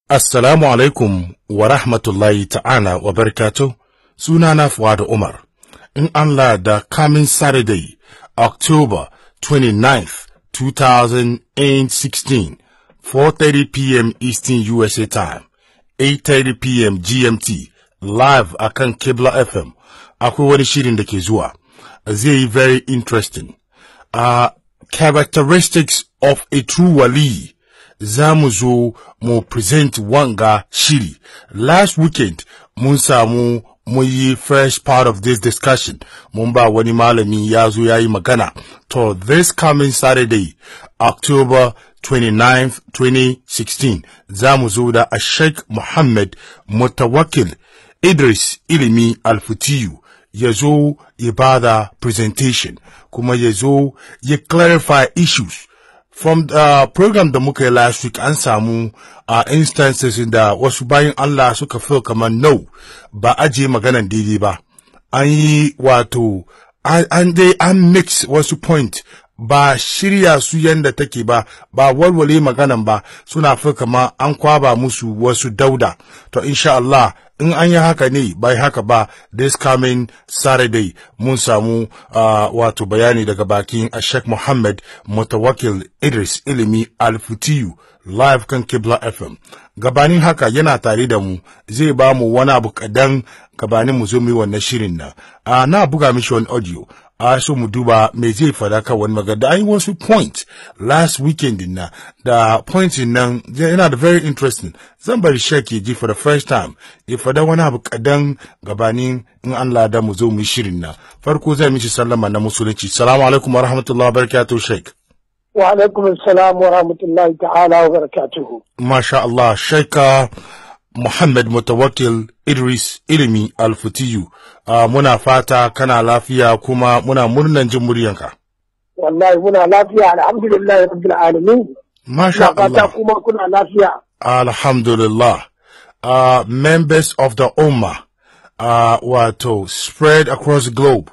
Assalamu alaikum wa rahmatullahi ta'ala wa barakatuh. Sunana Fuad Umar. In Allah da coming Saturday, October 29th, 2016, 4:30 p.m. Eastern USA time, 8:30 p.m. GMT, live akan Kibla FM. Akwai wani shirin da ke zuwa. Zai yi very interesting. Uh, characteristics of a true wali. za mu zo mu present wanga shiri. Last weekend mun samu mun yi first part of this discussion mun ba wani malami ya zo ya yi magana. To this coming Saturday, October 29th, 2016, za mu zo da a Sheikh Muhammad Mutawakil Idris Ilimi Alfutiyu ya zo ya bada presentation kuma ya zo ya clarify issues from the uh, program da muka yi last week an samu uh, instances da wasu bayan Allah suka feel kamar no ba aje maganan daidai ba an yi wato an dai an mix wasu point ba shirya su yanda take ba ba walwale maganan ba suna fi kama an kwaba musu wasu dauda to insha Allah in an yi haka ne bai haka ba this coming saturday mun samu uh, wato bayani daga bakin Sheikh Muhammad Mutawakil Idris Ilimi Alfutiyu live kan Kibla FM gabanin haka yana tare da mu zai ba mu wani abu kadan gabanin mu zo mu yi wannan shirin nan uh, na buga mishi wani audio a so mu duba me zai fada kan wani magana da an yi wasu point last weekend na da point nan yana da very interesting zan bari shek ya ji for the first time ya fada wani abu kadan gabanin in an lada mu zo mu yi shirin nan farko zai mishi sallama na musulunci salamu alaikum wa rahmatullahi wa barakatuh shek wa alaikum assalam wa rahmatullahi ta'ala wa barakatuhu masha Allah sheka Muhammad Mutawakil Idris Ilimi Alfutiyu uh, muna fata kana lafiya kuma muna murnan jin muryanka. Wallahi muna lafiya alhamdulillah rabbil alamin. Masha fata Allah. kuma kuna lafiya. Alhamdulillah. Uh, members of the Ummah uh, wato spread across the globe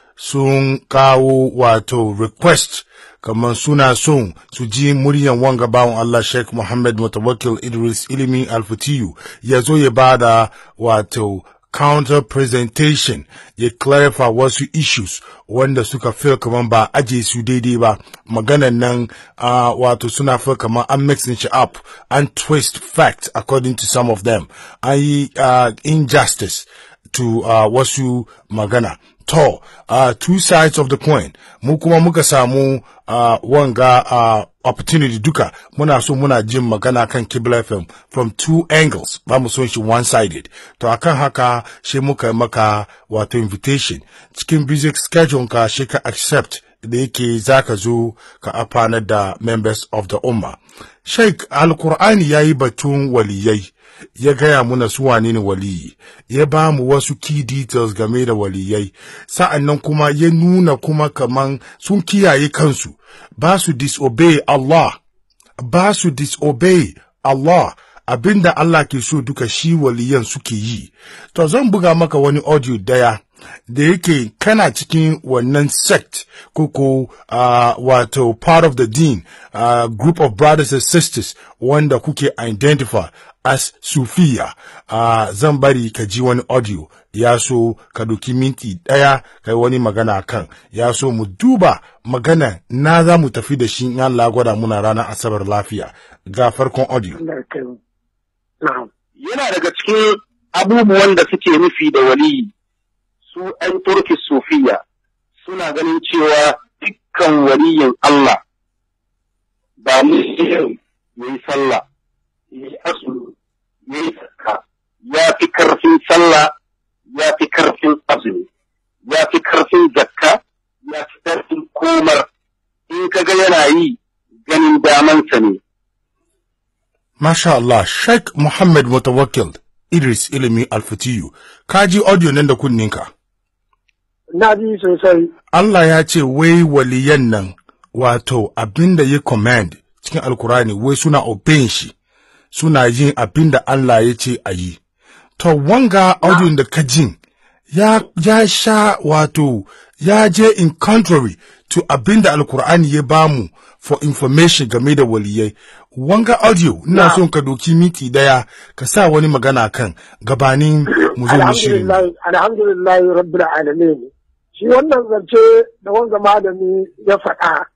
sun kawo wato request kamar suna son su ji muryan wanga bawan Allah Sheikh Muhammad Mutawakil Idris Ilimi Alfutiyu ya zo ya bada wato counter presentation ya clarify wasu issues wanda suka feel kamar ba aje su daidai ba maganan nan uh, wato suna feel kamar an mixing shi up an twist fact according to some of them an yi uh, injustice to uh, wasu magana to uh, two sides of the coin mu kuma muka samu uh, wanga uh, opportunity duka muna so muna jin magana kan Kibla FM from two angles ba mu son shi one sided to akan haka shi muka yi maka wato invitation cikin busy schedule ka shi ka accept da yake zaka zo ka afanar da members of the umma Sheikh Alkur'ani ya yi batun waliyai ya gaya muna su wane ne waliyi ya ba mu wasu key details game da waliyai sa'an nan kuma ya nuna kuma kaman sun kiyaye kansu ba su disobey Allah ba su disobey Allah abinda Allah ke so duka shi waliyan suke yi to zan buga maka wani audio daya da yake kana cikin wannan sect koko uh, wato part of the deen uh, group of brothers and sisters wanda kuke identify as sufiya uh, zan bari ka ji wani audio ya so ka doki minti ɗaya ka yi wani magana kan ya so mu duba magana na za mu tafi da shi in Allah gwada muna ranar asabar lafiya ga farkon audio Allah ya kai mu. Na'am. yana daga cikin abubuwan da suke nufi da waliyi su ‘yan turki sufiya suna ganin cewa dukkan waliyin Allah ba mu ya yi sallah ya yi asulu ya yi zakka ya fi karfin sallah ya fi karfin azumi ya fi karfin zakka ya fi karfin komar in kaga yana yi ganin damansa ne Masha Allah, Sheikh Muhammad Mutawakkil Idris Ilimi Alfatiyu, ka ji audio nan da kunninka. Na ji sosai. Allah ya ce wai waliyan nan wato abinda ya command cikin Alkurani wai suna obeying shi, suna yin abinda Allah ya ce a yi. To wanga audio da ka jin ya, ya sha wato ya je in contrary to abinda Alkur'ani ya bamu for information game da waliyai. wanga audio ina son ka doki miti daya ka sa wani magana kan gabanin mu zo mu shirin alhamdulillah alhamdulillah rabbil alamin shi wannan zance da wanga malami ya faɗa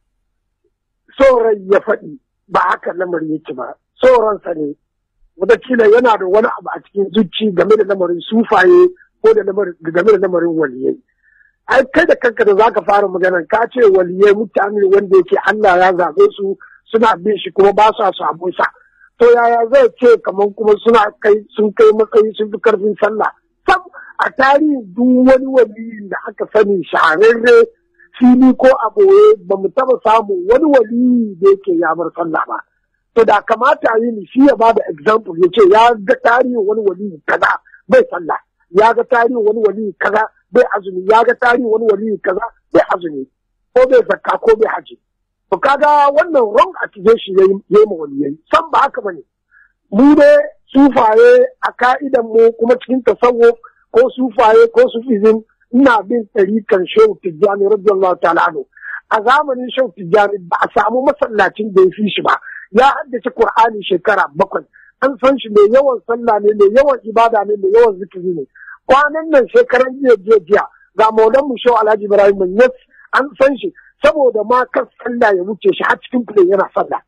rai ya faɗi ba haka lamarin yake ba sa ne wataƙila yana da wani abu a cikin zuci game da lamarin sufaye ko da game da lamarin waliyai ai kai da kanka da zaka fara magana ka ce waliyai mutane wanda yake Allah ya zabe su suna bin shi kuma ba sa samu sa to yaya zai ce kamar kuma suna kai sun kai matsayi sun fi karfin sallah sam a tarihin duk wani waliyin da aka sani shahararre fili ko a boye ba mu taba samu wani waliyi da yake ya bar sallah ba to da kamata yi ni shi ya ba da example ya ce ya ga tarihin wani waliyi kaza bai sallah ya ga tarihin wani waliyi kaza bai azumi ya ga tarihin wani waliyi kaza bai azumi ko bai zakka ko bai haji to kaga wannan wrong accusation yayi yayi ma waliyai san ba haka bane mu ne sufaye a ka'idan mu kuma cikin tasawuf ko sufaye ko sufizin ina bin ɗarikan shehu tijjani radiyallahu ta'ala anhu a zamanin shehu tijjani ba a samu masallacin da ya fi shi ba ya haddace qur'ani shekara bakwai an san shi mai yawan sallah ne mai yawan ibada ne mai yawan zikiri ne kwanan nan shekaran jiya jiya jiya ga maulan mu shehu alhaji ibrahim yes an san shi saboda ma kan sallah ya wuce shi har cikin play yana sallah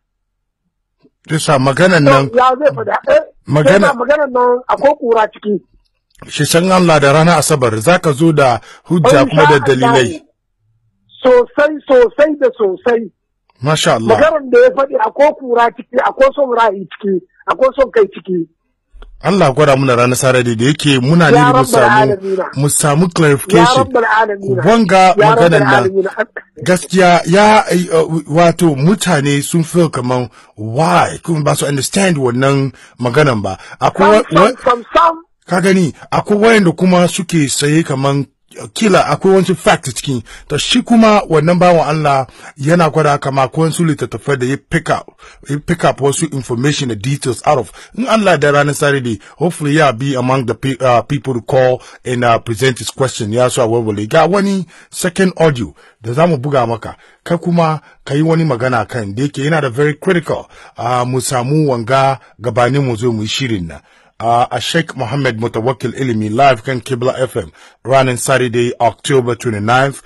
Bisa maganan nan ya zai faɗa eh Magana- maganan nan akwai kura ciki shi san Allah da ranar Asabar zaka zo da hujja kuma da dalilai. sosai sosai da sosai Masha Allah. maganar da ya faɗi akwai kura ciki akwai son ra'ayi ciki akwai son kai ciki Allah gwada muna ranar Saturday da yake muna Ya ne mu Rabbal samu Alamina. mu samu ya clarification. rabbal alamin Wanga ya maganan rabbal nan alamin gaskiya ya uh, wato mutane sun feel kaman why kuma ba su understand wannan maganan ba. Akwai sam wa- sam sam sam ka gani akwai wayanda kuma suke saye kaman uh, kila akwai wani fact cikin to shi kuma wannan bawan Allah yana gwada kama akwai wasu littattafai da ya pick up ya pick up wasu information da details out of in Allah da ranar Saturday hopefully ya be among the pe uh, people to call and uh, present his question ya so a warware ga wani second audio da zamu buga maka kai kuma ka yi wani magana kan da yake yana da very critical uh, mu samu wanga gabanin mu zo mu yi shirin nan uh, a Sheikh Mohammed Mutawakkil Ilimi live kan Kibla FM running Saturday, October 29th,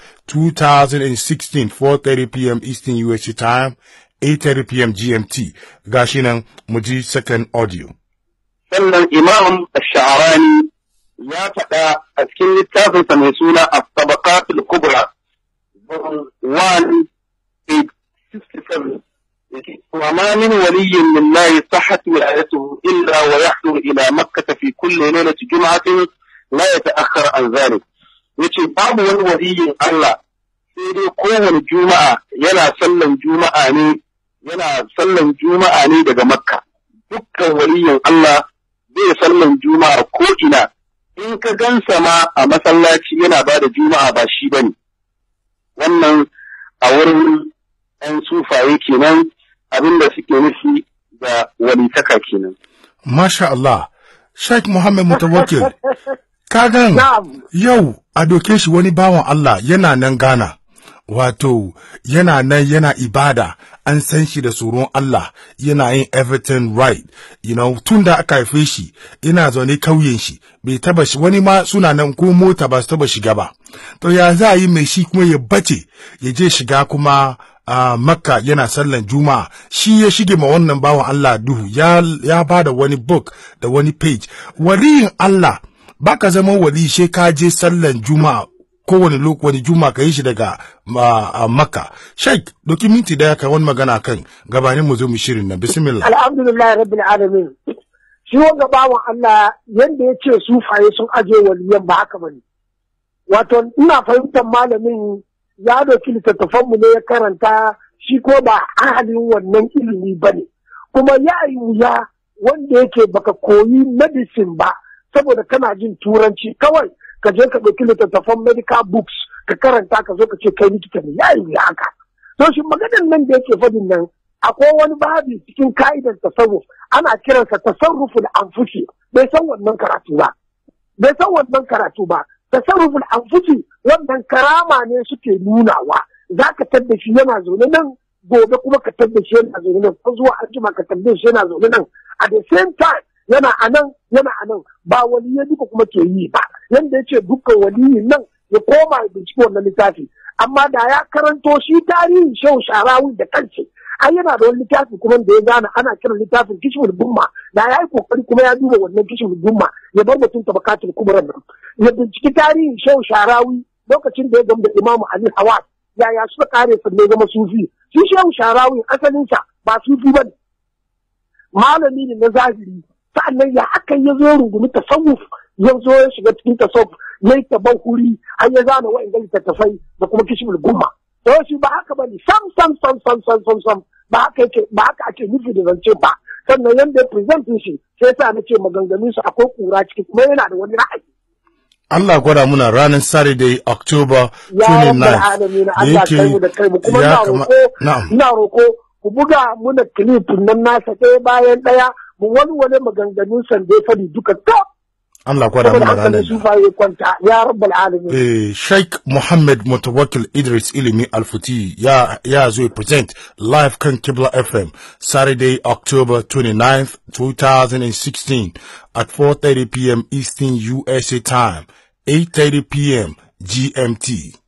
2016, 4.30 p.m. Eastern USC time, 8.30 p.m. GMT. Gashi nan mu ji second audio. sannan imam sha'arani ya faɗa a cikin littafinsa mai suna a tabaqatul kubra volume 1 page 67 yake wa ma min waliyyin lillahi sahhat wilayatuhu illa wa yahduru ila makkah fi kulli lailati jum'atin la yata'akhkhar an dhalik yace babu wani waliyin Allah sai dai kowane juma'a yana sallan juma'a ne yana sallan juma'a ne daga makka dukkan waliyin Allah zai sallan juma'a ko ina in ka gansa ma a masallaci yana ba da juma'a ba shi bane wannan a wurin ‘yan sufaye kenan abinda suke nufi da walitaka kenan. Masha Allah, Sheikh Mohammed Mutawakkil, kagan Na'am. yau a doke shi wani bawan Allah yana nan Ghana. Wato, yana nan yana ibada, an san shi da tsoron Allah, yana yin everything right, you know, tun da aka haife shi, ina zaune kauyen shi, bai taba shi, wani ma suna nan ko mota ba su taba shiga ba. To ya za a yi mai shi kuma ya bace, ya je shiga kuma a makka yana sallan juma'a shi ya shige ma wannan bawan Allah duhu ya, ya ba da wani book da wani page waliyin Allah baka zama wali she ka je sallan juma'a kowane lokaci wani juma'a ka yi shi daga ma, a makka sheik doki minti daya ka wani magana kan gabanin mu zo mu shirin na bismillah alhamdulillah rabbil alamin shi wanga bawan Allah yanda ya ce sufaye sun aje waliyan ba haka bane wato ina fahimtar malamin ya doki littattafan mu ne ya karanta shi ko ba ahalin wannan ilimi bane kuma ya yi wuya wanda yake baka koyi medicine ba saboda kana jin turanci kawai ka je ka ɗauki littattafan medical books ka karanta ka zo ka ce kai likita ne ya yi wuya haka to shi maganar nan da yake fadin nan akwai wani babi cikin ka'idar tasarruf ana kiransa tasarruful anfusi bai san wannan karatu ba bai san wannan karatu ba tasarruful anfusi wannan karama ne suke nunawa zaka tadda shi yana zaune nan gobe kuma ka tabbace yana zaune nan ko zuwa anjima ka tabbace yana zaune nan at the same time yana a nan yana a nan ba waliyai duka kuma ke yi ba yanda yace dukkan waliyin nan ya koma ya binciki wannan littafi amma da ya karanto shi tarihin shehu sharawi da kanshi ai yana da wani littafi kuma da ya gane ana kiran littafin kishmul gumma da ya yi kokari kuma ya duba wannan kishmul gumma ya bar mutum tabakatul kubran nan ya binciki tarihin shehu sharawi lokacin da ya gamu da imamu ali hawas yaya suka kare su ne zama sufi shi shehu sharawi asalinsa ba sufi ba malami ne na zahiri sa'annan ya aka ya zo rungumi tasawuf ya zo ya shiga cikin tasawuf ya yi taban huri har ya zana wa'in littattafai da kuma kishmul gumma to shi ba haka bane sam sam sam sam sam sam sam ba haka yake ba haka ake nufi da zance ba sannan yanda ya present shi sai sa na ce maganganun su akwai kura ciki kuma yana da wani ra'ayi Allah gwada muna ranar Saturday October ya 29 rabbal alamin Allah kai mu da kai mu kuma ya ina kama- roko na'am. ina roko ku buga muna clip nan nasa ɗaya bayan ɗaya mu walwale maganganun san da ya fadi duka to Allah gwada saboda muna hankalin ranar su fa ya kwanta ya rabbal alamin Eh, Sheikh Muhammad Mutawakkil Idris Ilimi Alfuti ya, ya zo ya present live kan Kibla FM Saturday, October 29th, 2016 at 4.30 p.m. Eastern USA time, 8.30 p.m. GMT.